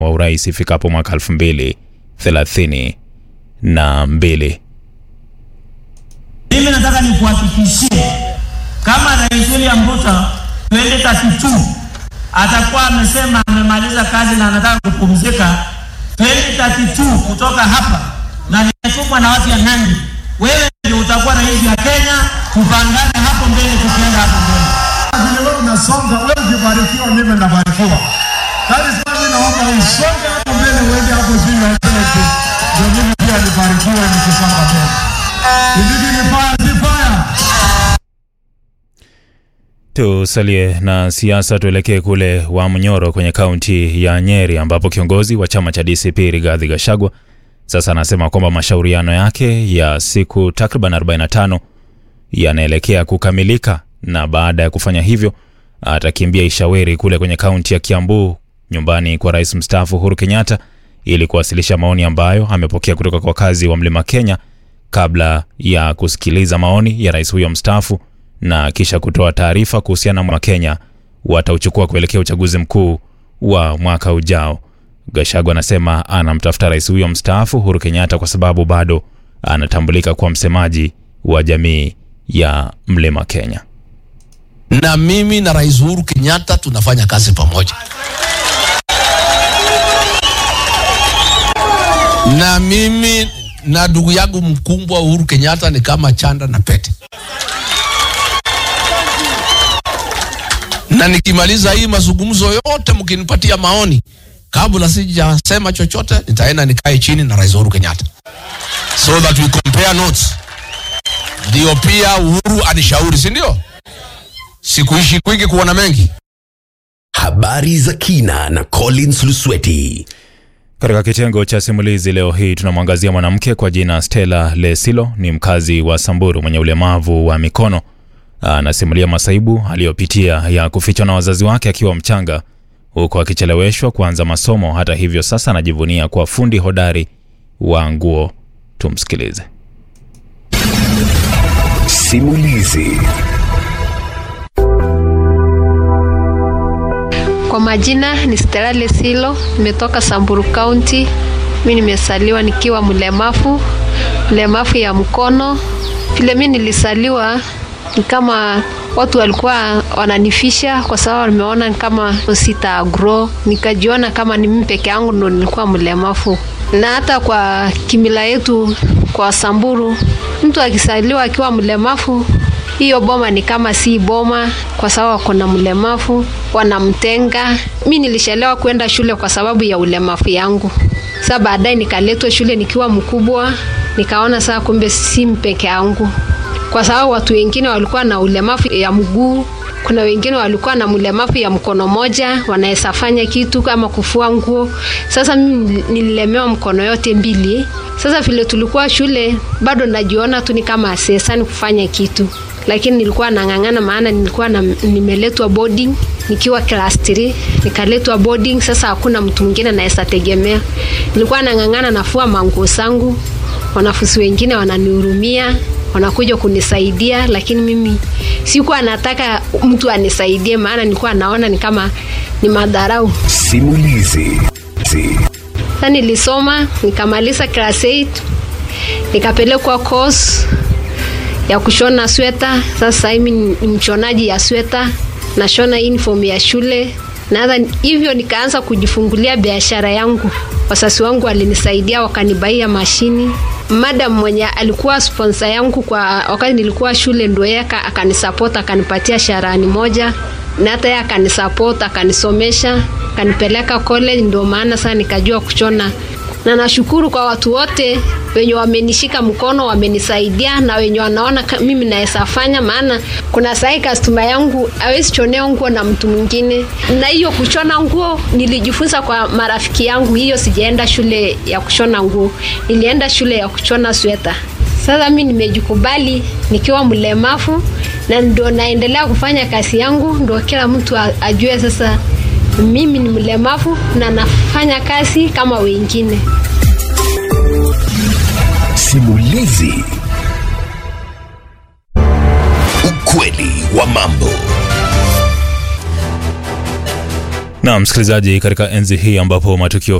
wa urais ifikapo mwaka elfu mbili thelathini na mbili. Mimi nataka nikuhakikishie kama Rais William Ruto 2032 atakuwa amesema amemaliza kazi na anataka kupumzika 2032 kutoka hapa, na nimetumwa na watu ya Nandi, wewe ndio utakuwa rais ya Kenya. Tupangane hapo mbele, tukienda hapo mbele. Vile wewe unasonga, wewe ukibarikiwa, mimi nabarikiwa. That is why mimi naomba usonge hapo mbele, uende hapo chini ya kete, ndio mimi pia nibarikiwe nikisonga mbele. Ndivyo ni fire, si fire. Tusalie na siasa, tuelekee kule Wamnyoro kwenye kaunti ya Nyeri ambapo kiongozi wa chama cha DCP Rigathi Gachagua sasa anasema kwamba mashauriano yake ya siku takriban 45 yanaelekea kukamilika, na baada ya kufanya hivyo atakimbia Ishaweri kule kwenye kaunti ya Kiambu, nyumbani kwa rais mstaafu Uhuru Kenyatta ili kuwasilisha maoni ambayo amepokea kutoka kwa wakazi wa Mlima Kenya kabla ya kusikiliza maoni ya rais huyo mstaafu na kisha kutoa taarifa kuhusiana na Kenya watauchukua kuelekea uchaguzi mkuu wa mwaka ujao. Gachagua anasema anamtafuta rais huyo mstaafu Uhuru Kenyatta kwa sababu bado anatambulika kuwa msemaji wa jamii ya Mlima Kenya. na mimi na Rais Uhuru Kenyatta tunafanya kazi pamoja, na mimi na ndugu yangu mkubwa Uhuru Kenyatta ni kama chanda na pete, na nikimaliza hii mazungumzo yote, mkinipatia maoni kabla sijasema chochote, nitaenda nikae chini na Rais Uhuru Kenyatta so that we compare notes, ndio pia Uhuru anishauri, si ndio? Sikuishi kwingi kuona mengi. Habari za kina na Collins Lusweti. Katika kitengo cha simulizi leo hii tunamwangazia mwanamke kwa jina Stella Lesilo. Ni mkazi wa Samburu mwenye ulemavu wa mikono. Anasimulia masaibu aliyopitia ya kufichwa na wazazi wake akiwa mchanga, huku akicheleweshwa kuanza masomo. Hata hivyo, sasa anajivunia kuwa fundi hodari wa nguo. Tumsikilize. Simulizi. Kwa majina ni Stella Lesilo, nimetoka Samburu County. Mimi nimesaliwa nikiwa mlemavu, mlemavu ya mkono. Vile mimi nilisaliwa ni kama watu walikuwa wananifisha kwa sababu nimeona ni kama sita grow, nikajiona kama ni mimi peke yangu ndo nilikuwa mlemavu. Na hata kwa kimila yetu kwa Samburu, mtu akisaliwa akiwa mlemavu hiyo boma ni kama si boma, kwa sababu kuna mlemavu wanamtenga. Mi nilishelewa kwenda shule kwa sababu ya ulemavu yangu. Sasa baadaye nikaletwa shule nikiwa mkubwa, nikaona saa kumbe si peke yangu, kwa sababu watu wengine walikuwa na ulemavu ya mguu, kuna wengine walikuwa na mlemavu ya mkono moja, wanaweza fanya kitu kama kufua nguo. Sasa mimi nililemewa mkono yote mbili. Sasa vile tulikuwa shule, bado najiona tu ni kama asesani kufanya kitu lakini nilikuwa nang'ang'ana, maana nilikuwa na, nimeletwa boarding nikiwa class 3 nikaletwa boarding. Sasa hakuna mtu mwingine anaweza tegemea, nilikuwa nang'ang'ana, nafua manguo zangu, wanafunzi wengine wananihurumia, wanakuja kunisaidia, lakini mimi sikuwa nataka mtu anisaidie, maana nilikuwa naona ni kama ni madharau. Simulizi. Si. Sasa nilisoma nikamaliza class 8 nikapelekwa course ya kushona sweta. Sasa mimi ni mshonaji ya sweta, nashona uniform ya shule na hata hivyo nikaanza kujifungulia biashara yangu. Wazazi wangu walinisaidia wakanibaia mashini. Madam mwenye alikuwa sponsor yangu kwa wakati nilikuwa shule, ndo yeye akanisupport akanipatia sharani moja, na hata yeye akanisupport akanisomesha akanipeleka college, ndio maana sasa nikajua kushona na nashukuru kwa watu wote wenye wamenishika mkono wamenisaidia, na wenye wanaona mimi naweza fanya, maana kuna sahi customer yangu hawezi chonea nguo na mtu mwingine, na hiyo kushona nguo nilijifunza kwa marafiki yangu. Hiyo sijaenda shule ya kushona nguo, nilienda shule ya kushona sweta. Sasa mimi nimejikubali nikiwa mlemavu na ndio naendelea kufanya kazi yangu, ndio kila mtu ajue sasa mimi ni mlemavu na nafanya kazi kama wengine. Simulizi. Ukweli wa mambo. Na msikilizaji, katika enzi hii ambapo matukio